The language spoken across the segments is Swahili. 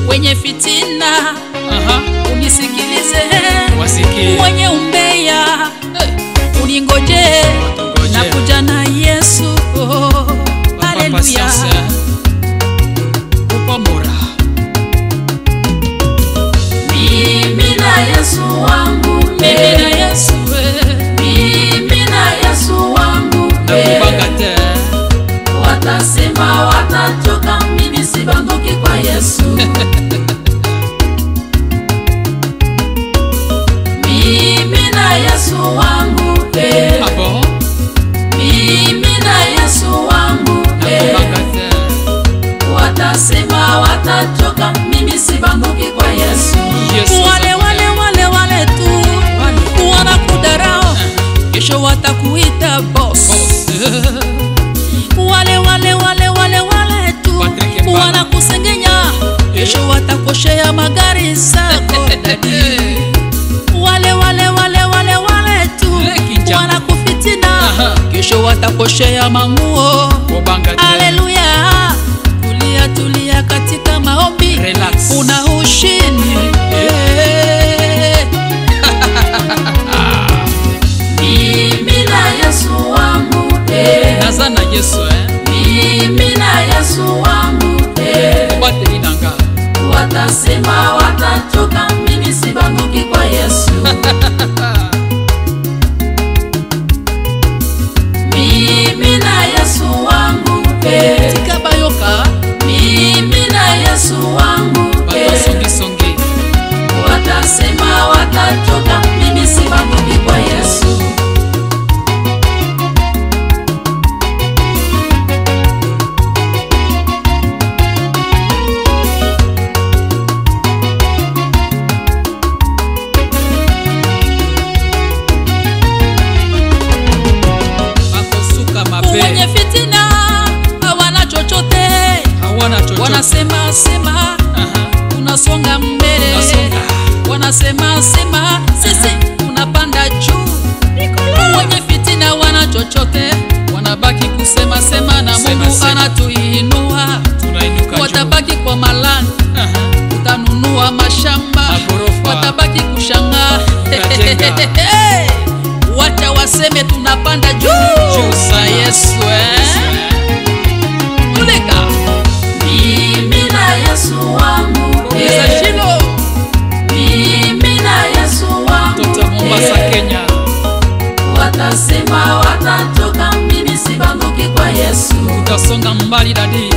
wenye fitina Aha. unisikilize Wasikie. mwenye umbeya uningoje Watungojea. na kuja na yesu oh, Papa haleluya patience. Upo mora. Mimi na Yesu wangu mimi eh. na yesu eh. Mimi na Yesu wangu Na eh. kubanga te. Watasema watachoka, mimi sibanduki kwa Yesu. Mimi na Yesu wangu eh. Ah bon? Mimi na Yesu wangu Na eh. kubanga te. Watasema watachoka, mimi sibanduki kwa Yesu. Yesu wale wale wale wale tu wanakudarao kesho watakuita boss wale wale wale wale wale tu Patrick Mbala. wanakusengenya kesho watakoshea magari zako dadi wale wale wale wale wale tu Leki njama. wanakufitina Aha. kesho watakoshea manguo Kubanga te. Haleluya, tulia tulia katika maombi, Relax. una ushindi Eh. Mimi na Yesu wangu eh. Naza na Yesu eh. Mimi na Yesu wangu eh. Bateli nanga. Watasema watachoka, mimi sibanduki kwa Yesu. Mimi na Yesu wangu eh. Tika bayoka Mimi na Yesu wangu Bato eh. songi songi. Watasema watachoka, mimi sibanduki kwa Yesu. Bakosuka wenye mabe. fitina hawana chochote, Hawana chochote. wanasema sema Aha. unasonga mbele, Unasonga. wanasema sema sisi unapanda juu. Wenye fitina wana chochote, wanabaki kusema sema na Sema, Mungu sema. anatuinua Tunainuka juu. watabaki kwa malani Aha. utanunua mashamba Magorofa. watabaki kushangaa Utajenga. wacha waseme tunapanda juu Juu za sana. yesu eh? Yesu, eh. tuleka Mimi na Yesu wangu ongeza eh. shilo Mimi na Yesu wangu Mtoto wa Mombasa, eh. Kenya. Watasema watachoka, mimi sibanduki kwa Yesu. Utasonga mbali dadi.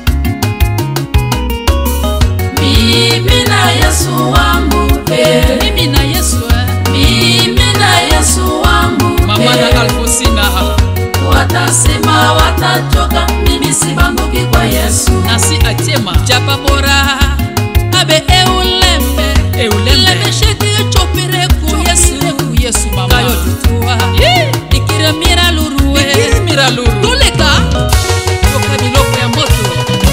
Mimi na Yesu wangu eh. mimi na yesu eh? Mimi na Yesu wangu Mama eh. na Alfosina. Watasema watachoka, mimi sibanduki kwa Yesu. nasi atiema japa bora abe eulembe Eulembe. lemesheki echopire ku yesu ku Yesu, mama. kayo tutua ikire mira lurue Mira luru. tuleka yoka biloko ya moto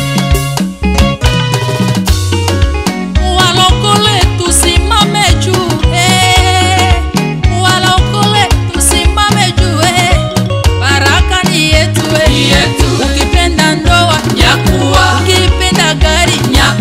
walokole tusimame juu eh. walokole tusimame juu eh. baraka ni yetu eh. Ni yetu. ukipenda ndoa Nyakuwa. ukipenda gari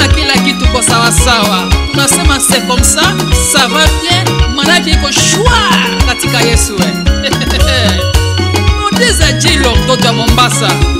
na kila kitu kwa sawasawa tunasema c'est comme ça ça va bien manake iko shwa katika yesu we. Muulize jilo mtoto wa mombasa